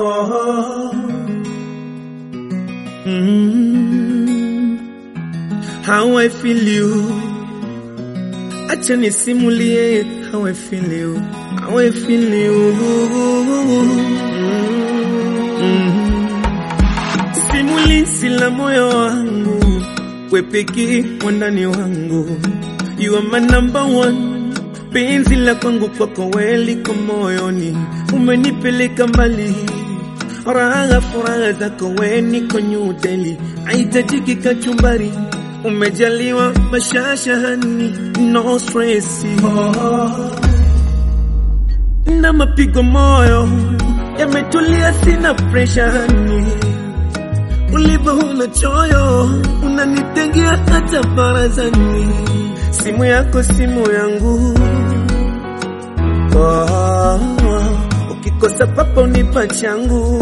Oh. Mm. How I feel you. Acha nisimulie how I feel you. How I feel you. Mm. Simulizi la moyo wangu, we pekee mwandani wangu. You are my number one. Penzi la kwangu kwako wewe liko moyoni, umenipeleka mbali. Furaha furaha zako wewe niko New Delhi, haitajiki kachumbari. Umejaliwa mashashahani, no stress. Na mapigo moyo yametulia, sina pressure hani. Ulivyo huna choyo, unanitengea hata barazani. Simu yako simu yangu, oh, ukikosa papa unipa changu.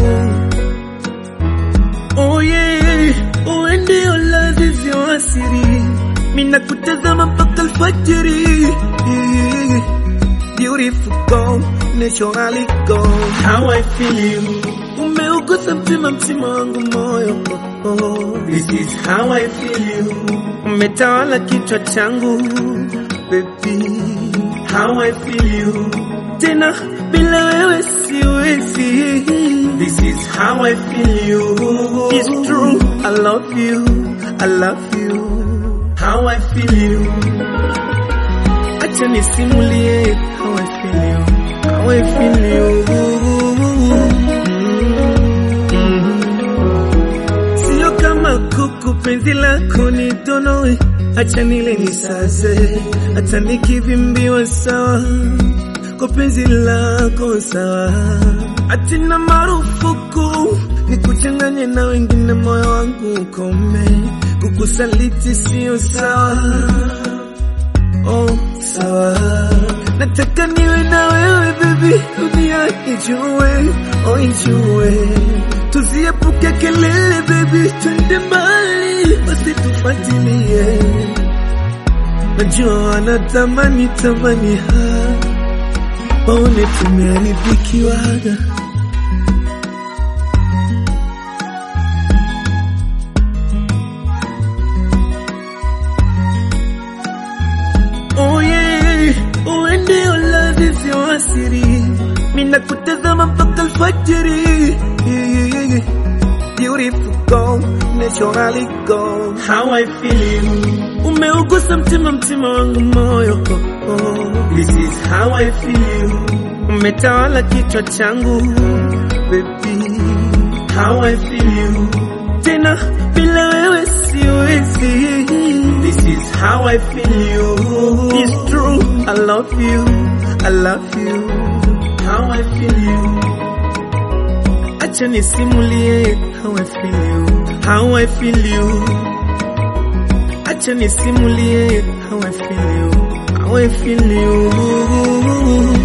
Oh yeah, uwe ndio lazizi wa asiri, mina kutazama mpaka alfajiri. Beautiful girl, naturally girl, how I feel you. Umeugusa mtima mtima wangu moyo oh, oh. This is how I feel you. Umetawala kichwa changu baby, how I feel you. Tena bila wewe siwezi. This is how I feel you. It's true, I love you, I love you. How I feel you. Acha nisimulie how I feel you, how I feel you. Sio kama kuku, penzi lako ni donoe, acha nile nisaze, hata nikivimbiwa sawa, kwa penzi lako sawa, atina marufuku nikuchanganye na wengine, moyo wangu ukome, kukusaliti sio sawa. Oh, sawa. Nataka niwe na wewe baby, dunia ijue, oh ijue. Tuziepuke kelele baby, twende mbali, wasitufuatilie. Najua wanatamani tamani ha, waone tumeharibikiwaga. Oh yeah, uwe ndio lazizi wa asiri, mina kutazama mpaka alfajiri. Beautiful girl, naturally girl, how I feel you. Umeugusa mtima mtima wangu moyo oh, oh. This is how I feel you. Umetawala kichwa changu baby, how I feel you. Tena bila wewe siwezi. This is how I feel you. It's true, I love you, I love you. How I feel you. Acha nisimulie how I feel you, how I feel you. Acha nisimulie how I feel you, how I feel you.